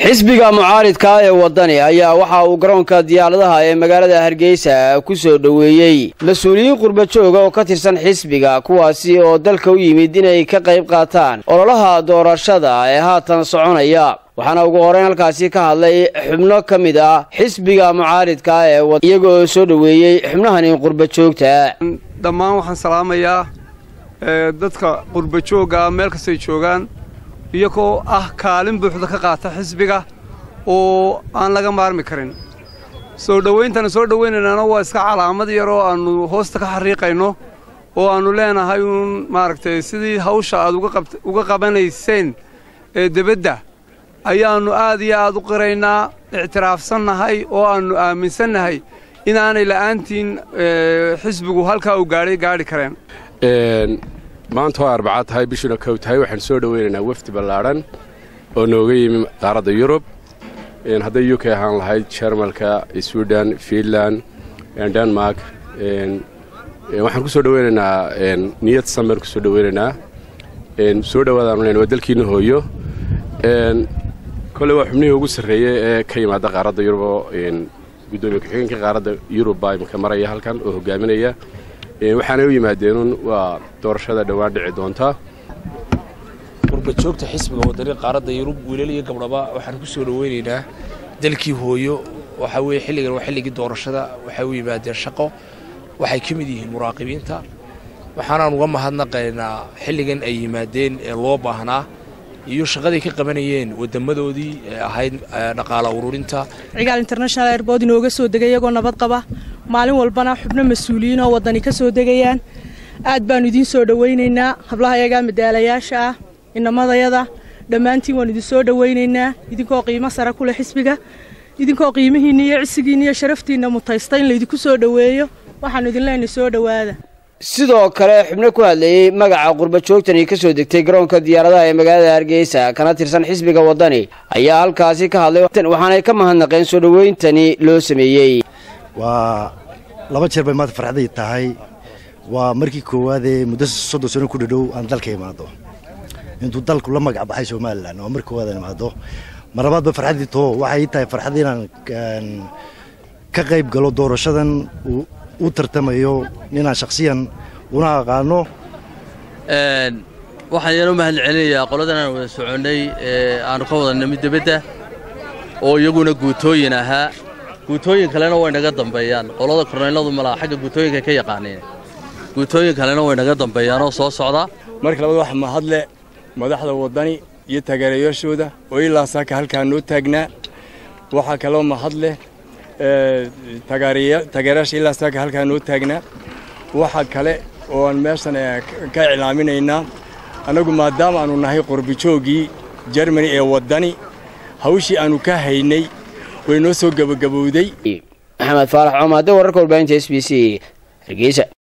xisbiga mucaaridka ee wadani ayaa waxa uu garoonka diyaaradaha ee magaalada hargeysa ku soo dhoweeyey mas-uuliyiin qurba jooga oo ka tirsan xisbiga kuwaasi oo dalka u yimid inay ka qayb qaataan ololaha doorashada ee haatan soconaya waxaana ugu horeyn halkaasi ka hadlay xubno ka mid ah xisbiga mucaaridka ee iyaga oo soo dhoweeyey xubnahani qurba joogta dhammaan waxaan salaamayaa dadka qurba joogga meel kastay joogaan iyagoo ah kaalin buuxda ka qaata xisbiga oo aan laga maarmi karin soo dhowayntana soo dhowaynaynana waa iska calaamad yar oo aannu hoosta ka xariiqayno oo aannu leenahay uun maaragtay sidii hawsha aad uga qabanayseen ee debadda ayaannu aad iyo aad u qiraynaa ictiraafsannahay oo aannu aaminsannahay inaanay la'aantiin xisbigu halkaa uu gaadhay gaadhi kareen maanta waa arbacaa tahay bishuna kow tahay waxaan soo dhoweynaynaa wafdi ballaadhan oo nooga yimi qaaradda yurub hadday u k ahaan lahayd jarmalka swiden fiinland denmark waxaan ku soo dhoweynaynaa niyad samer ku soo dhoweynaynaa soo dhowaadaanu len waa dalkiina hooyo kolley waa xubnihii ugu sarreeyey ee ka yimaada qaaradda yurub oo guddoomiye ku-xigeenka qaaradda yurub baa imika maraya halkan oo hogaaminaya waxaanay u yimaadeenun waa doorashada dhowaan dhici doonta qurbajoogta xisbiga wadani qaaradda yurub wiilal iyo gabdhaba waxaan ku soo dhoweynaynaa dalkii hooyo waxaa weye xilligan waa xilligii doorashada waxay u yimaadeen shaqo waxay ka mid yihiin muraaqibiinta waxaanaan uga mahadnaqaynaa xilligan ay yimaadeen ee loo baahnaa iyo shaqaday ka qabanayeen wadamadoodii ee ahayd dhaqaala ururinta cigaal international airbood inooga soo degay iyagoo nabad qaba maalin walbana xubno mas-uuliyiin oo waddani ka soo degayaan aad baannu idiin soo dhowaynaynaa hablaha yagaa madaalayaasha ah inamadayada dhammaantiin waannu idin soo dhowaynaynaa idinkoo qiimo sare ku leh xisbiga idinkoo qiimihiinna iyo cisigiinna iyo sharaftiinna mutaysta in laydinku soo dhoweeyo waxaannu idin leenahay soo dhowaada sidoo kale xubno ku hadlayey magaca qurba joogtani ka soo degtay garoonka diyaaradaha ee magaalada hargeysa kana tirsan xisbiga waddani ayaa halkaasi ka hadlay waxaanay ka mahadnaqeen soo dhoweyntani loo sameeyey waa laba jeer bay maanta farxaday tahay waa markii koowaadee muddo soddon sano ku dhadhow aan dalka imaado intuu dalku la magac baxay somalilan waa markii koowaad aan imaado mar labaad ba farxaddii too waxay ii tahay farxad inaan ka qayb galo doorashadan u tartamayo inaan shakhsiyan una aqaano waxaan yaan u mahad celinayaa qoladan aan wada soconnay ee aanu ka wada nimid debadda oo iyaguna guutooyin ahaa guutooyin kalena way naga dambeeyaan qolada korneyladu malaa xagga guutooyinka ka yaqaaneen guutooyin kalena way naga dambeeyaan oo soo socda marka labaad waxa mahadle madaxda waddani iyo taageerayaashooda oo ilaa saaka halkaa noo taagnaa waxaa kaloo mahadleh taageerayaasha ilaa saaka halkaa noo taagnaa waxa kale oo aan meeshan ka iclaaminaynaa annagu maadaama aanu nahay qorbijooggii jermani ee waddani hawshii aannu ka haynay way noo soo gebagabowday maxamed faarax coomaade wararka warbaahinta s b c hargeysa